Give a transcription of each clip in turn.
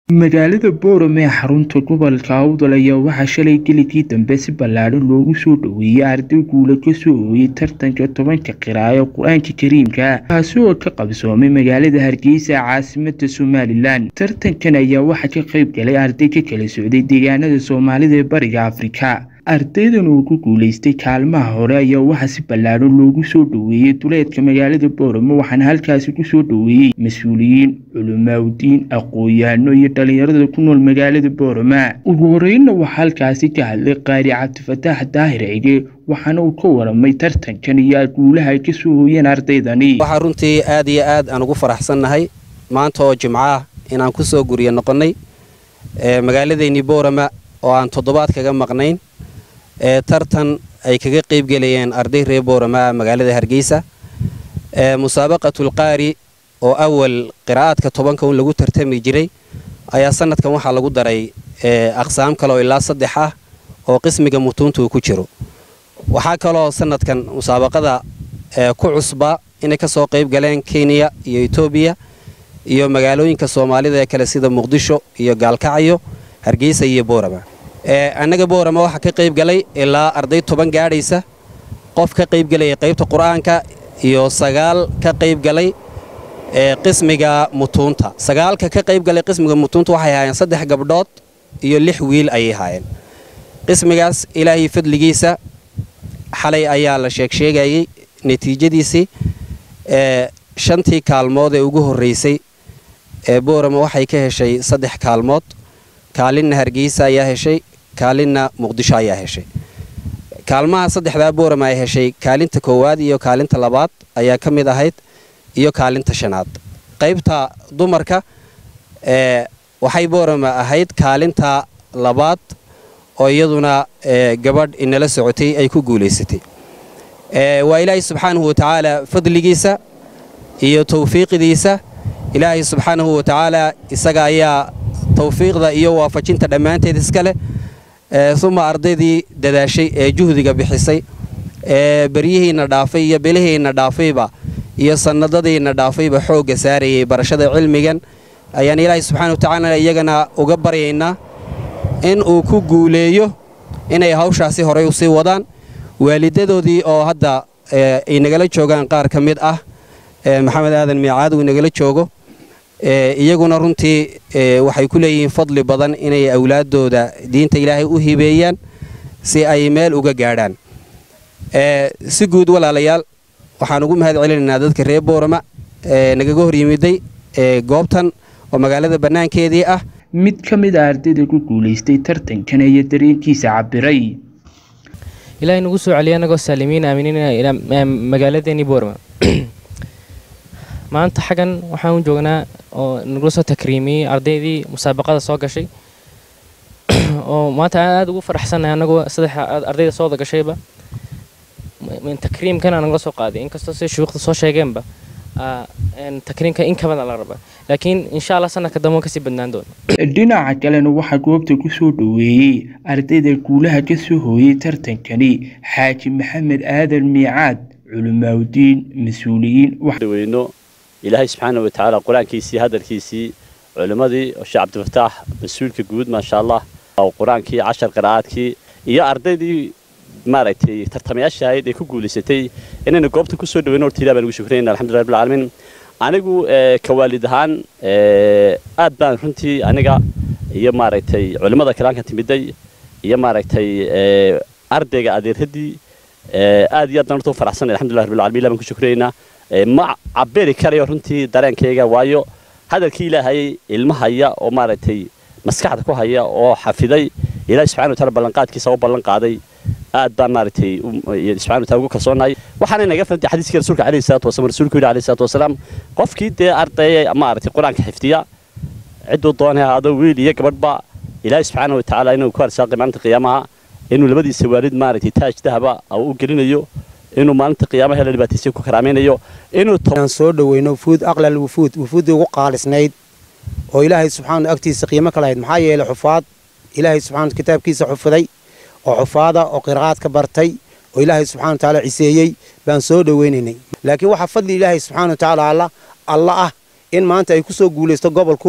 magaalada boorame ee xarunta gobolka awdal ayaa waxaa shalay geligii dambe si ballaadhan loogu soo dhoweeyey arday guula kasoo ooyey tartanka tobanka qiraayo qur-aanka kariimka kaasi oo ka qabsoomay magaalada hargeysa caasimada somalilan tartankan ayaa waxaa ka qayb galay arday ka kala socday deegaanada soomaalida ee bariga afrika ardaydan oo ku guuleystay kaalmaha hore ayaa waxaa si ballaadhan loogu soo dhoweeyey duleedka magaalada boorame waxaana halkaasi kusoo dhoweeyey mas-uuliyiin culimaawdiin aqoon-yaano iyo dhalinyarada ku nool magaalada boorama ugu horeynna waxaa halkaasi ka hadlay qaari cabdifataax daahir cige waxaana uu ka waramay tartankan iyo guulaha ay kasoo hooyeen ardaydani waxaa runtii aad iyo aad aan ugu faraxsannahay maanta oo jimco ah inaan ku soo guryo noqonnay magaaladeennii boorama oo aan toddobaad kaga maqnayn ee tartan ay kaga qaybgelayeen arday reer boorama magaalada hargeysa musaabaqatulqaari oo awal qiraa'aadka tobanka un lagu tartami jiray ayaa sanadkan waxaa lagu daray aqsaam kale oo ilaa saddex ah oo qismiga mutuunta uu ku jiro waxaa kaloo sanadkan musaabaqada ku cusba inay ka soo qayb galeen kenya iyo etoobiya iyo magaalooyinka soomaalida ee kale sida muqdisho iyo gaalkacyo hargeysa iyo boorama annaga boorama waxaa ka qayb galay ilaa arday toban gaadhaysa qof ka qayb galaya qaybta qur-aanka iyo sagaal ka qayb galay qismiga mutuunta sagaalka ka qayb galay qismiga mutuunta waxay ahaayeen saddex gabdhood iyo lix wiil ayay ahaayeen qismigaas ilaahay fadligiisa xalay ayaa la sheegsheegayey natiijadiisii shantii kaalmood ee ugu horraysay ee boorama waxay ka heshay saddex kaalmood kaalinna hargeysa ayaa heshay kaalinna muqdisho ayaa heshay kaalmaha saddexdaa boorama ay heshay kaalinta koowaad iyo kaalinta labaad ayaa ka mid ahayd iyo kaalinta shanaad qaybta dumarka waxay boorama ahayd kaalinta labaad oo iyaduna gabadh inala socotay ay ku guulaysatay waa ilaahay subxaanahu watacaala fadligiisa iyo tawfiiqdiisa ilaahay subxaanahu watacaala isaga ayaa tawfiiqda iyo waafajinta dhammaanteed iska leh uma ardaydii dadaashay ee juhdiga bixisay ee beryihiinna dhaafay iyo bilihiinna dhaafayba iyo sannadadiinna dhaafayba xoogga saarayay barashada cilmigan ayaan ilaahay subxana watacaala iyagana uga baryaynaa in uu ku guuleeyo inay hawshaasi horay usii wadaan waalidadoodii oo hadda ay nagala joogaan qaar ka mid ah maxamed aadan miicaad uu nagala joogo iyaguna runtii waxay ku leeyihiin fadli badan inay awlaaddooda diinta ilaahay u hibeeyaan si ay meel uga gaadhaan si guud walaalayaal waxaan ugu mahad celinaynaa dadka reer boorama nagaga hor yimiday goobtan oo magaalada bannaankeedii ah mid ka mid a ardayda ku guulaystay tartankan ayaa dareenkiisa cabiray ilaahay nagu soo celiya anagoo saalimiin aaminiina magaaladeennii boorama maanta xaggan waxaan u joognaa oo nagula soo takriimiyey ardaydii musaabaqada soo gashay oo maanta aada ugu faraxsannahay anagoo saddex ardayda soo wada gashayba takriimkana nagala soo qaaday inkastoo si shuuqda soo sheegeenba takriimka in ka badan la raba laakiin insha allah sanadka dambe kasii badnaan doona dhinaca kalena waxaa goobta kusoo dhoweeyey ardayda guulaha kasoo hooyey tartankani xaaji maxamed aadan miicaad culimaawdiin mas-uuliyiin weyno ilaahay subxaana wa tacaala qur-aankiisii hadalkiisii culimmadii sheekh cabdifataax mas-uulka guud maasha allah qur-aankii cashar qiraa'aadkii iyo ardaydii maaragtay tartamayaasha ahayd ee ku guulaysatay inaynu goobtan kusoo dhaweyno horta ilah baan ugu shukrayna alxamdulillah rabbil caalamiin anigu ka waalid ahaan aad baan runtii aniga iyo maaragtay culimmada kalaanka timiday iyo maaragtay ardayga adeeradii aad iyo aad baan horta u faraxsanay alxamdulillah rabbil caalamiin ilah baan ku shukraynaa ma cabiri karayo runtii dareenkayga waayo hadalkii ilaahay ilmahaya oo maaragtay maskaxda ku haya oo xafiday ilaahay subxana wa taala ballanqaadkiisa u ballan qaaday aad baan maaragtay subxana wa taala ugu kalsoonahay waxaana naga fahantay xadiiskii rasuulka calayhi salaatu wasalaam rasuulku yidhi calayhi salaatu wasalaam qofkii dee ardaya maaragtay qur-aanka xifdiya cidduu doonay adoo wiil iyo gabadhba ilaahay subxaana wa tacaala inuu ku arsaaqay maalinta qiyaamaha inuu labadiisa waalid maaragtay taaj dahaba u gelinayo inuu maalinta qiyaamaha la dhibaataysan ku karaamaynayo inuu soo dhaweyno wufuud aqlal wufuud wufuuddii ugu qaalisnayd oo ilaahay subxaana agtiisa qiimo ka lahayd maxaa yeelay xufaad ilaahay subxaana kitaabkiisa xufiday oo xufaada oo qiraa'aadka bartay oo ilaahay subxana wa tacaala ciseeyey baan soo dhoweynaynay laakiin waxaa fadli ilaahay subxaana wa tacaala alla alla ah in maanta ay ku soo guulaysto gobolku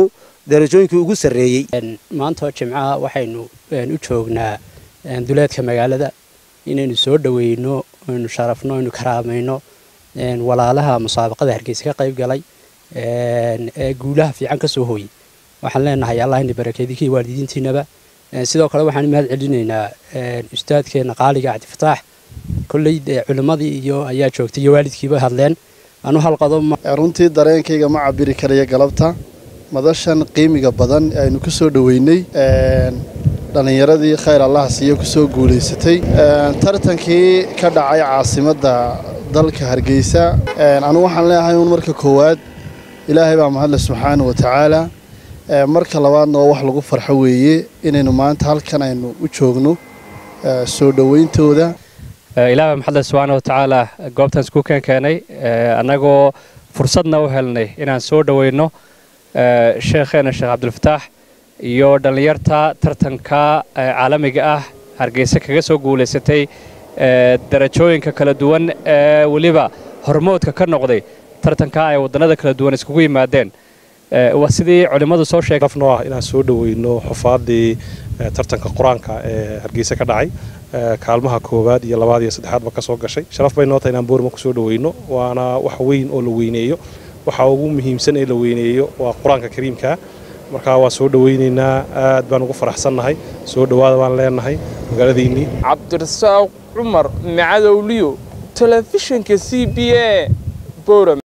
darajooyinkii ugu sarreeyey maanta jimcaha waxaynu u joognaa duleedka magaalada inaynu soo dhaweyno aynu sharafno aynu karaamayno walaalaha musaabaqada hargeysa ka qayb galay ee guulaha fiican ka soo hooyey waxaan leenahay allah ina barakeedikii waalidiintiinaba sidoo kale waxaan mahad celinaynaa ustaadkeena qaaliga cabdifataax kolley culimmadii iyo ayaa joogtay iyo waalidkiiba hadleen anu halqado runtii dareenkayga ma cabiri karaya galabta madashan qiimiga badan aynu ku soo dhoweynay dhallinyaradii khayr allaha siiyo kusoo guulaysatay tartankii ka dhacay caasimadda dalka hargeysa anu waxaan leeyahay uun marka koowaad ilaahay baa mahadle subxaana wa tacaala marka labaadna waa wax lagu farxo weeye inaynu maanta halkan aynu u joogno soo dhowayntooda ilaah baa maxadle subxaana wa tacaala goobtan isku keen keenay annagoo fursadna u helnay inaan soo dhoweyno sheekheena sheekh cabdilfataax iyo dhallinyarta tartanka caalamiga ah hargeysa kaga soo guulaysatay darajooyinka kala duwan ee weliba hormoodka ka noqday tartanka ay waddannada kala duwan iskugu yimaadeen waa sidii culimmadu soo sheegnoo ah inaan soo dhoweyno xufaadii tartanka qur-aanka ee hargeysa ka dhacay kaalmaha koowaad iyo labaad iyo saddexaadba ka soo gashay sharaf bay noo tahay inaan boorma ku soo dhoweyno waana wax weyn oo la weyneeyo waxa ugu muhiimsan ee la weyneeyo waa qur-aanka kariimka markaa waa soo dhoweynaynaa aad baan ugu faraxsannahay soo dhowaada baan leenahay magaaladiinnii cabdirasaaq cumar macadowliyo telefishinka c b a boram